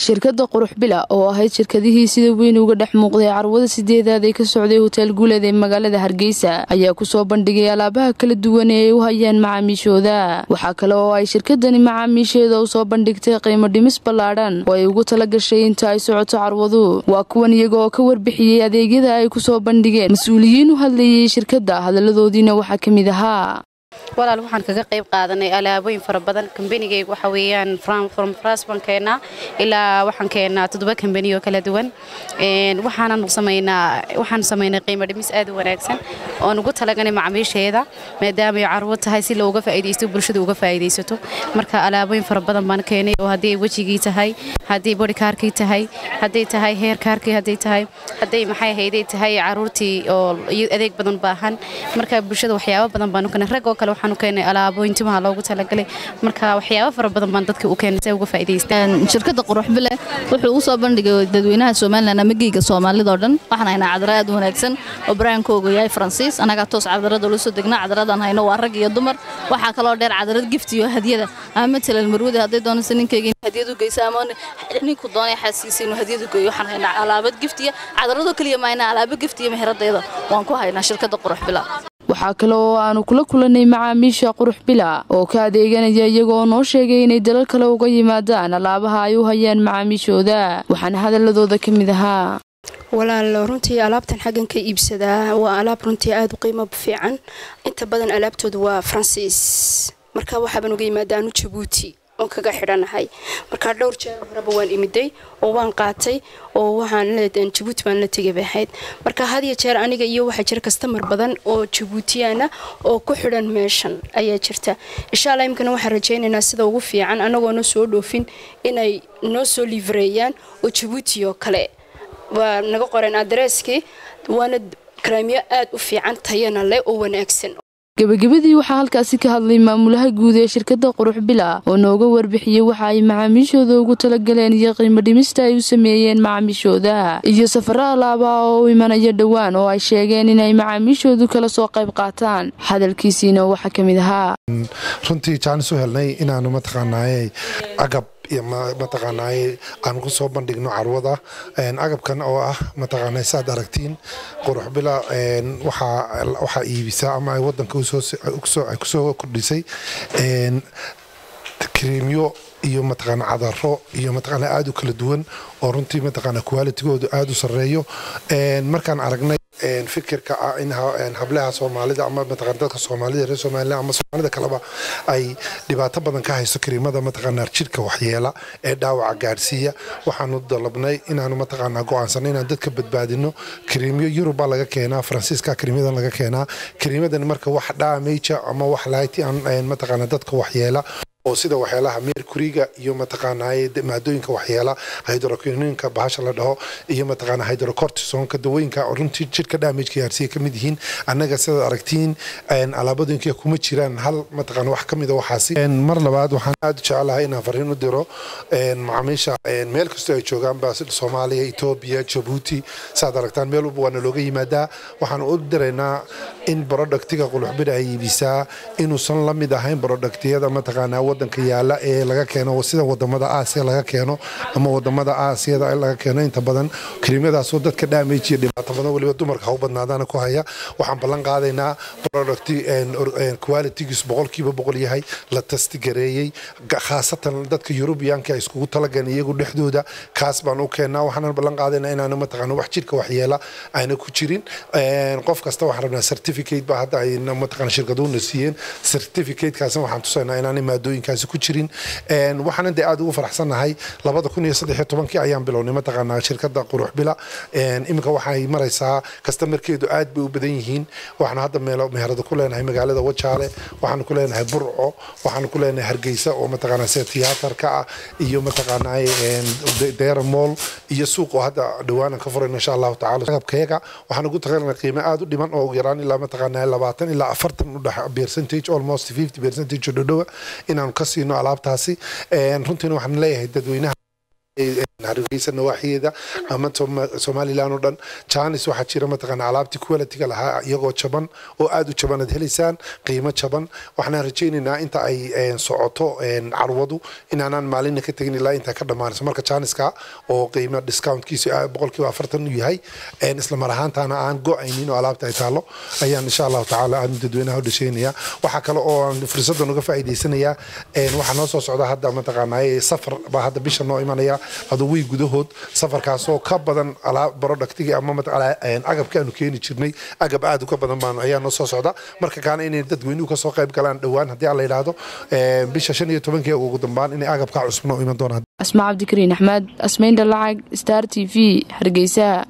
shirkadda qurux bila oo ahayd shirkadihii sida weyn uga dhex muuqday carwada sideedaad ee ka socday hotel guuleed ee magaalada hargeysa ayaa kusoo bandhigay alaabaha kala duwan ee ay u hayaan macaamiishooda waxaa kale oo ay shirkadani macaamiisheeda u soo bandhigtay qiimo dhimis ballaadhan oo ay ugu tala gashay inta ay socoto carwadu waa kuwan iyaga oo ka warbixiyey adeegyada ay kusoo bandhigeen mas-uuliyiin u hadlayay shirkadda hadaladoodiina waxaa ka mid ahaa walaal waxaan kaga qayb qaadanay alaabooyin fara badan kambanigayga waxa weeyaan from fras baan keenaa ilaa waxaan keenaa toddoba kambani oo kala duwan waxaanan samaynaa waxaan samaynay qiimo dhimis aad u wanaagsan oon ugu talaganay macaamiisheeda maadaama ay carwo tahay si looga faa'iidaysto bulshada uga faa'iidaysato marka alaabooyin fara badan baan keenay oo haddii wejigii tahay haddii bodhikaarkii tahay hadday tahay heerkaarkii hadday tahay hadday maxay ahayday tahay caruurtii oo adeeg badan baahan marka bulshada waxyaabo badan baan u keenay rag oo kale waxaan u keenay alaabooyin timaha loogu talagalay marka waxyaabo fara badan baan dadka u keenay si ay uga faa'iidaystaan shirkadda quruxbile wuxuu u soo bandhigay dadweynaha somalilan ama geyga soomaalida oo dhan waxaan haynaa cadara aad u wanaagsan oo baraankooga yahay faransiis annagaa toos cadarada ula soo degnaa cadaradan hayno waa rag iyo dumar waxaa kaloo dheer cadarad gift iyo hadiyada ama matalan marwada hadday doonaysa ninkeyga in hadiyad u geysa ama ninku doonay xaasiisa inuu hadiyad u geeyo waxaan haynaa alaabad gift iyo cadaradoo keliya mahaynaa alaabo gift iyo meheradayda waan ku haynaa shirkadda quruxbila waxaa kale oo aanu kula kulannay macaamiisha qurux bila oo ka adeeganaya iyagoo noo sheegay inay dalal kale uga yimaadaan alaabaha ay u hayaan macaamiishooda waxaana hadaladooda ka mid ahaa walaal runtii alaabtan xaggan ka iibsadaa waa alaab runtii aada u qiimo fiican inta badan alaabtooda waa faransiis marka waxaaban uga yimaada anu jabuuti oon kaga xidhanahay markaa dhowr jeer horeba waan imiday oo waan qaatay oo waxaan jabuuti baan la tegay bay ahayd marka had iyo jeer aniga iyo waxaa jira kastamar badan oo jabuutiyaana oo ku xidhan meeshan ayaa jirta insha alla imkana waxaan rajaynaynaa sida ugu fiican anagoona soo dhoofin inay noo soo liivareeyaan oo jabuuti oo kale waa naga qoreen adreeskii waana karaamyo aad u fiican tayana leh oo wanaagsan gebagabadii waxaa halkaasi ka hadlay maamulaha guud ee shirkadda qurux bila oo nooga warbixiyey waxa ay macaamiishooda ugu talagaleen iyo qiimo dhimista ay u sameeyeen macaamiishooda iyo safaro alaabaa oo u imanaya dhowaan oo ay sheegeen inay macaamiishoodu kala soo qayb qaataan hadalkiisiina waxaa ka mid ahaa runtii jaanis u helnay inaanu mataqaanaaye agab mataqaanaaye aan ku soo bandhigno carwada agabkan oo ah mataqaanaa saad aragtiin qurux bila waxaa iibisa ama ay wadanka ay kusoo kordhisay kriimyo iyo mataqaana cadaro iyo mataqaana aada u kala duwan oo runtii mataqaana qualitigoodu aada u sarreeyo markaan aragnay fikirka ah in hablaha soomaalida ama mataqana dadka soomaalida reer somaliland ama soomaalida kaleba ay dhibaato badan ka hayso kariimada mataqaana jirka waxyeela ee dhaawaca gaadhsiiya waxaanu dalabnay inaanu mataqaana go-aansanay inaan dadka badbaadino kariimyo yurubaa laga keenaa faransiiska kariimyadan laga keenaa kariimadan marka wax dhaameyja ama wax lahayti aan mataqaana dadka waxyeela oo sida waxyaalaha mercuriga iyo mataqaanaaye maadooyinka waxyeela hydroquinonka bahasha la dhaho iyo mataqaana hydrocortisonka dawooyinka runtii jirka damage gaarsiya ka mid yihiin annaga sidaad aragtiin alaabadooyinka kuma jiraan hal mataqaana wax ka mida waxaasi mar labaad waxaan aada u jecelahay inaan fariin u diro macaamiisha meel kastoo ay joogaan ba soomaaliya etoobiya jabuuti saad aragtaan meel walba waana looga yimaadaa waxaan u diraynaa in productiga quluxbida ay iibisaa inuusan la mid ahayn productiyada mataqaana wadanka yaala ee laga keeno sida wadamada aasiya laga keeno ama wadamada aasiyada laga keeno inta badan kariimadaasoo dadka damage iyo dhibaato badan weliba dumarka ha u badnaadaana ku haya waxaan ballan qaadaynaa product qualitygiis boqolkiiba boqol yahay la tastigareeyey khaasatan dadka yurubiyaanka ay iskugu talagaleen iyagu dhexdooda kaas baan u keenaa waxaanan ballan qaadaynaa inaanu mataqaana wax jirka waxyeela ayna ku jirin qof kasta waxaan rabnaa certificate ba hadda ay mataqaana shirkaduuna siiyeen certificatekaasna waxaan tusaynaa inaanay maadooyinkaasi ku jirin waxaanan dee aada ugu faraxsannahay labada kun iyo saddex iyo tobankii ayaan bilownay mataqaanaa shirkadda qurux bila iminka waxay maraysaa kastamarkeedu aad bay u badan yihiin waxaanu hadda meelo meherada ku leenahay magaalada wajaale waxaanu ku leenahay burco waxaanu ku leenahay hargeysa oo mataqaanaa sida tiyaatarka ah iyo mataqaanaa deera mool iyo suuq oo hadda dhawaanan ka furayno insha allahu tacala agabkayaga waxaan ugu taqaanaa qiimo aada u dhiman oo ugu yaraan ilaa mataqaanaa labaatan ilaa afartan u dhex percentage almost fifty percentage oo dhodhowa inaanu ka siino alaabtaasi runtiina waxaan leeyahay dadweynaha hargeysa nawaaxiyeeda ama somalilan oo dhan janis waxaa jira mataqaana alaabtii qualitiga lahaa iyagoo jaban oo aad u jaban aad helaysaan qiimo jaban waxaan rajaynaynaa inta ay socoto carwadu inaanaan maalina ka tegin ilaa intaa ka dhammaanayso marka janiska oo qiimo discountkiisu boqolkiiba afartan u yahay isla mar ahaantaana aan go-aynin oo alaabta ay taalo ayaan insha allahu tacaala aan dadweynaha u dhasheynaya waxaa kale oo aan fursadan uga faa'iidaysanayaa waxaa noo soo socda hadda mataqaanaa safar baa hadda bisha noo imanaya aduwii gudahood safarkaasoo ka badan barodhaktigii ama agabka aanu keeni jirnay agab aad uka badan baan ayaa noo soo socda marka kaana inay dadweynuhu kasoo qayb galaan dhowaan haddii aan la yidhaahdo bisha shan iyo tobankii ugu dambaan inay agabka cusub noo iman doonaan asmaa cabdikariin axmed asmayn dhalacag star t v hargeysa